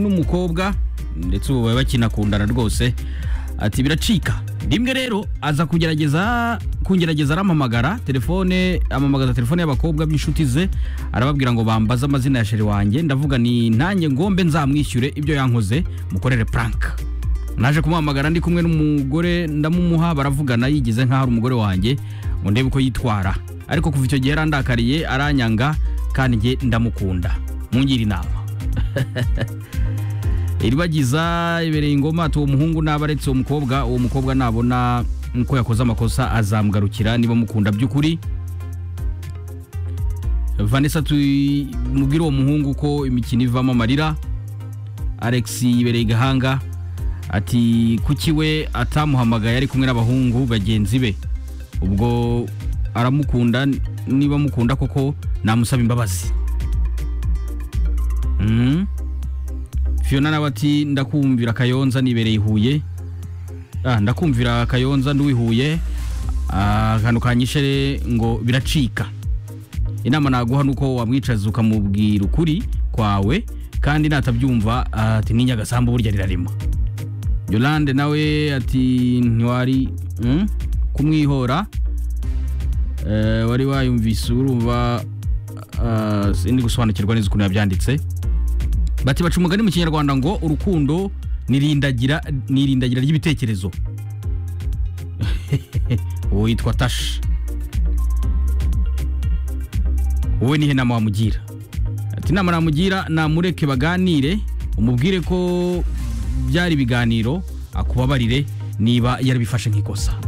n'umukobwa ndetse ubu baba bakinakundana rwose ati biracika rimwe rero aza kugerageza kungerageza arampamagara telefone amamagaza telefone y'abakobwa b'inshuti ze arababwira ngo bambaze amazina ya sheri wanjye ndavuga ni nanjye ngombe nzamwishyure ibyo yankoze mukorere puranka naje kumuhamagara ndi kumwe n'umugore ndamumuha baravugana yigize nk'aho ari umugore wanjye ngo ndebe uko yitwara ariko kuva icyo gihe yarandakariye aranyanga kandi njye ndamukunda mungire inama iribagiza ibereye ingoma ati uwo muhungu naba aretse uwo mukobwa uwo mukobwa nabona ko yakoze amakosa azamugarukira niba mukunda by'ukuri vanessa tumubwire uwo muhungu ko imikino ivamo amarira alex ibereye igahanga ati kuki we atamuhamagaye ari kumwe n'abahungu bagenzi be ubwo aramukunda niba amukunda koko namusaba imbabazi Mhm. Fiona nawe ati ndakumvira Kayonza nibereye i Huye ah ndakumvira Kayonza nduwi Huye Ah, akantu kanyishe ngo biracika inama naguha nuko wamwicaza ukamubwira ukuri kwawe kandi natabyumva ati ni Nyagasambu burya rirarema Yolande nawe ati ntiwari mm? kumwihora Eh, wari wayumvise urumva ah, sindi gusobanukirwa neza ukuntu yabyanditse bati baca umugani mu kinyarwanda ngo urukundo nirindagira nirindagira ry'ibitekerezo uwo yitwa tashi wowe nihe nama wamugira ati inama namugira namureke baganire umubwire ko byari ibiganiro akubabarire niba yarabifashe nk'ikosa